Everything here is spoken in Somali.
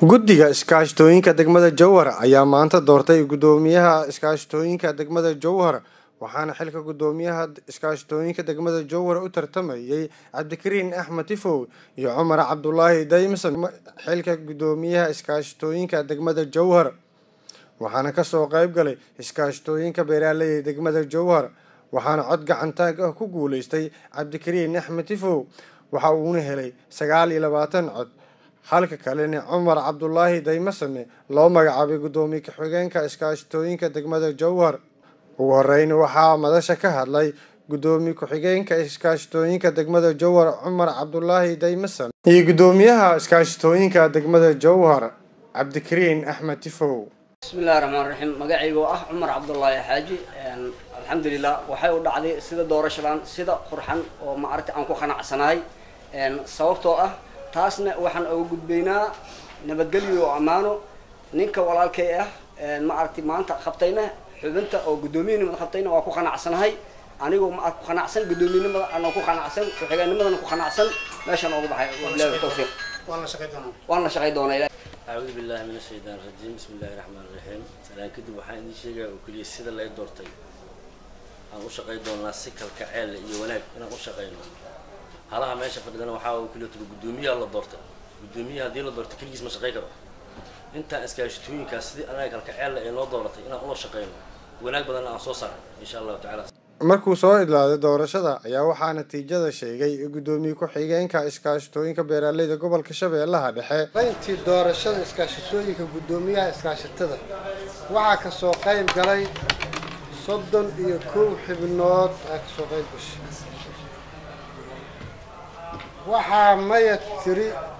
guddiga iskaashatooyinka degmada jowhar ayaa maanta doortay guddoomiyaha iskaashatooyinka degmada jowhar waxaana xilka guddoomiyaha iskaashatooyinka degmada jowhar u tartamayay cabdikariin axmed tifow iyo cumar cabdulaahi daymsan xilka guddoomiyaha iskaashatooyinka degmada jowhar waxaana kasoo qayb galay iskaashatooyinka beeraaleyda degmada jowhar waxaana cod gacantaag ah ku guuleystay cabdikariin axmed tifow waxa uuna helay sagaal iyo labaatan cod halka kalena cumar cabdulaahi daymasame loo magacaabay guddoomiye ku-xigeenka iskaashatooyinka degmada jowhar ugu horeyn waxaa madasha ka hadlay guddoomiye ku-xigeenka iskaashatooyinka degmada jowhar cumar cabdulaahi daymasame iyo guddoomiyaha iskaashatooyinka degmada jowhar cabdikariin axmed tifow bismillahi raxmaan raxiim magacaygoo ah cumar cabdulaahi xaaji alxamdulilah waxay u dhacday sida doorashadan sida qurxan oo maaragta aan ku qanacsanahay sababtoo ah taasna waxaan uga gudbaynaa nabadgelyo oo ammaano ninka walaalkay ah maaragtay maanta qabtayna xubinta oo guddoomiyanimada qabtayna waa ku qanacsanahay anigoo ma ku qanacsan guddoomiyanimada anoo ku qanacsan ku-xigeennimadana ku qanacsan meeshaan ooga baxay wabilahi tawfiiq waan la shaqay doonaa acuudu billahi min ashaytaan rajiim bismi illahi raxmaan raxiim salaan kadib waxaan idiin sheegaya oo keliya sida lay doortay aan u shaqay doonaa si kalkaceel iyo wanaag inaan u shaqayno halaha meesha fadhidana waxaa oo keliya tiro guddoomiyaha la doortay guddoomiyaha haddii la doortay keligiis ma shaqay karo intaan iskaashatooyinkaas sidii anaga kalkaceella ee noo dooratay inaan ula shaqayno wanaag badanna aan soo saaray insha allahu tacala markuu soo idlaaday doorashada ayaa waxaa natiijada sheegay guddoomiye ku-xigeenka iskaashatooyinka beeraaleyda gobolka shabeellaha dhexe intii doorashada iskaashatooyinka guddoomiyaha iskaashatada waxaa kasoo qayb galay soddon iyo kow xibnood aa kasoo qayb gashay waxaa maya tiri